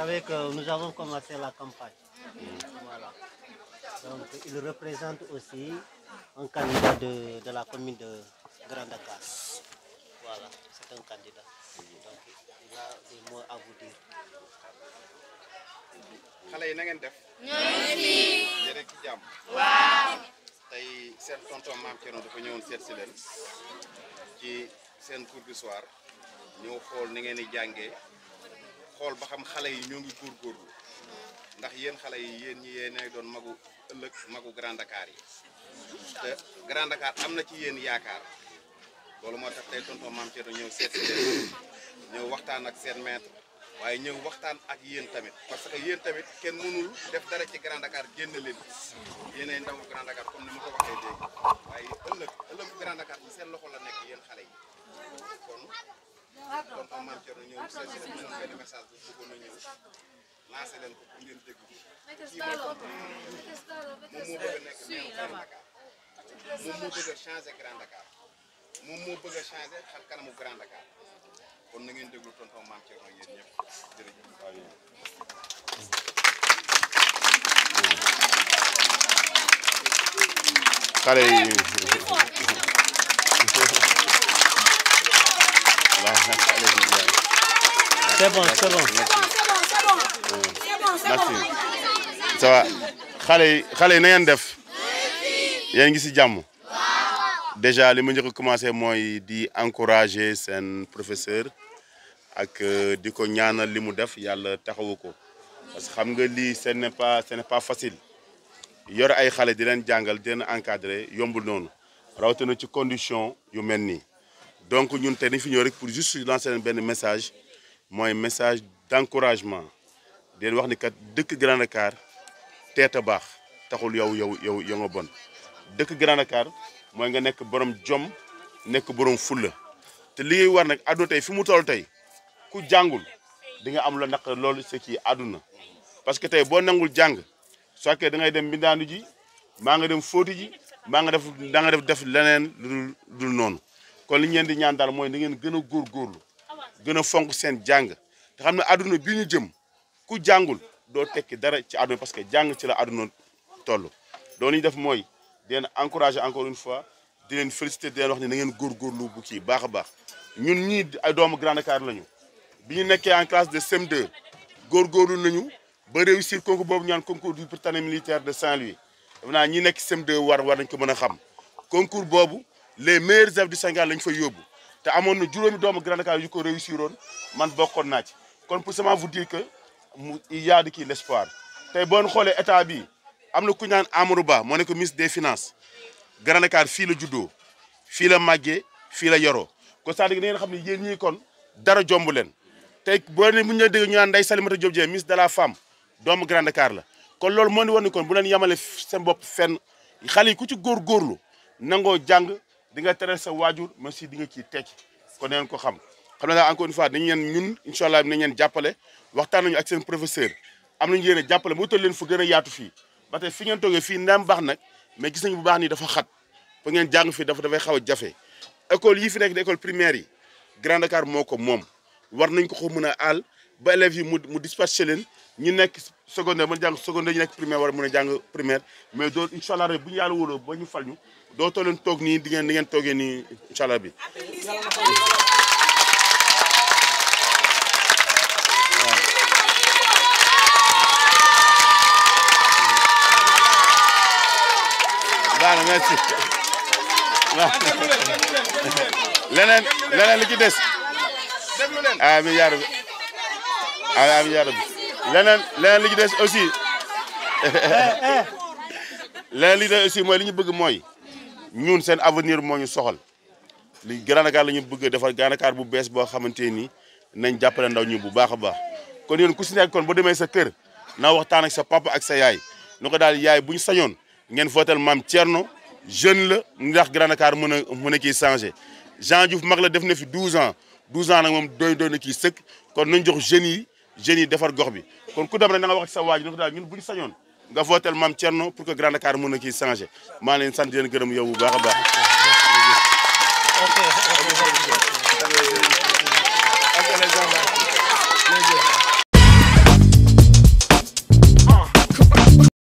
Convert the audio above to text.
savez que nous avons commencé la campagne. Voilà. Donc, il représente aussi un candidat de, de la commune de Grand Dakar. Voilà, c'est un candidat. Donc, il a des mots à vous dire. xale yi na ngeen def. ñooy rek ci jàmm. waaw. tey seen tonton maam Thierno dafa ñëwoon seet si leen ci seen cours du soir ñëw xool ni ngeen di jàngee xool ba xam xale yi ñoo ngi góorgóorlu ndax yéen xale yi yéen ñi yéenay doon magu ëllëg magu Grand Dakar yi te Grand Dakar am na ci yéen yaakaar loolu moo tax tey tonton maam Thierno ñëw seet si leen ñëw waxtaan ak seen maître. waaye ñëw waxtaan ak yéen tamit parce que yéen tamit kenn mënul def dara ci Grand Dakar génn leen yéenay ndawu Grand Dakar comme ni ma ko waxee léegi waaye ëllëg ëllëg Grand Dakar ci seen loxo la nekk yéen xale yi kon tonton Mame Thierno ñëw seet si leen ñoom benn message bu bëggoon na ñëw lancé leen ko pour ngeen dégg kii nag moom moo bëgg a nekk maire Grand Dakar moom moo bëgg a changé Grand Dakar moom moo bëgg a changé xar kanamu Grand Dakar kon na ngeen déglu tonton Mame Thierno yéen ñëpp jërëjëf. xale yi C'est bon, c'est bon. merci ça va xale yi xale yi na ngeen def yéen ngi si jàmm déjà li ma njëkk a commencé mooy di encourager seen professeur ak di ko ñaanal li mu def yàlla taxawu ko parce que xam nga lii ce n'est pas ce n'est pas facile yor ay xale di leen jàngal di leen encadrer yombul noonu rawatina ci condition yu mel nii donc ñun tey dañ fi ñëw rek pour juste lancer leen benn message mooy message d'encouragement di leen wax ni kat dëkk Grand Dakar teet a baax taxul yow yow yow yow nga bon dëkk Grand Dakar mooy nga nekk borom jom nekk borom fulla te li ngay war nag àdduna tey fi mu toll tey ku jàngul di nga am la naq loolu c'est ci àdduna parce que tey boo nangul jàng soit que da ngay dem mbindaanu ji maa nga dem fóoti ji maa nga def da nga def def leneen lu dul noonu kon li ñu leen di ñaan daal mooy da ngeen gën a góorgóorlu gën a fonk seen jàng te xam ne àdduna bi ñu jëm ku jàngul doo tekki dara ci àdduna parce que jàng ci la àdduna toll loolu ñu def mooy di leen encourager encore une fois di leen féliciter di leen wax ne na ngeen góorgóorlu bu kii baax a baax ñun ñii ay doomu Grand Dakar lañu bi ñu nekkee en classe de CM2 góorgóorlu nañu ba réussir concours boobu ñaan concours du Prytanée militaire de Saint-Louis def naa ñi nekk CM2 war war nañ ko mën a xam concours boobu les meilleurs élèves du Sénégal lañ fa yóbbu te amoon na juróomi doomu Grand Dakar yu ko réussir woon man bokkoon naa ci kon pour seulement vous dire que mu il y a de kii l'espoir tey boo xoolee état bi am na ku ñaan Amadou Ba moo nekk ministre des finances Grand Dakar fii la juddoo fii la màggee fii la yoroo kon c'est-à-dire da ngeen xam ne yéen ñii kon dara jomb leen tey boo ne bu ñu la dégg ñu naan Ndeye Salimata Diop Dieng ministre de la femme doomu Grand Dakar la kon loolu moo ni woon ni kon bu leen yemale seen bopp fenn xale yi ku ci góorgóorlu nangoo jàng di nga teral sa waajur mais si di nga ciy tekki kon neen ko xam xam ne daal encore une fois dañu leen ñun incha allah dinañ leen jàppale waxtaan nañu ak seen professeur am nañu yéen a jàppale mu utal leen fu gën a yaatu fii ba tey fi ngeen toogee fii ndam baax nag mais gis nañu bu baax nii dafa xat ba ngeen jàng fii dafa dafay xaw a jafe école yi fi nekk di école primaire yi Grand Dakar moo ko moom war nañ ko ko mën a aal ba élèves yi mu mu dispatché leen ñu nekk secondaire mën jàng secondaire ñu nekk primaire war a mën a jàng primaire mais doo incha allah rek bu ñu yàlla wóoloo ba ñu fal ñu doo too leen toog nii di ngeen di ngeen toogee nii incha allah bi baax na merci leneen leneen li ci des amiin yaa rabbi amiin yaa rabbi leneen leneen li ci des aussi leneen li ci des aussi mooy li ñu bëgg mooy ñun seen avenir moo ñu soxal li Grand Dakar la ñu bëgg defar Grand Dakar bu bees boo xamante ni nañ jàppale ndaw ñu bu baax a baax kon yéen ku si nekk kon boo demee sa kër na waxtaan ak sa papa ak sa yaay nu ko daal yaay bu ñu sañoon ngeen votel maam Thierno jeune la ndax Grand Dakar mën a mën a kii changé Jean Diouf mag la def na fi 12 ans 12 ans nag moom doy doy na kii sëkk kon nañ jox jeunes yi jeunes yi defar gox bi kon ku dem rek na nga wax ci sa waaj nu ko daal ñun bu ñu sañoon nga votel maam Thierno pour que Grand Dakar mën a kii changé maa leen sant leen gërëm yow bu baax a baax. Ok, ok.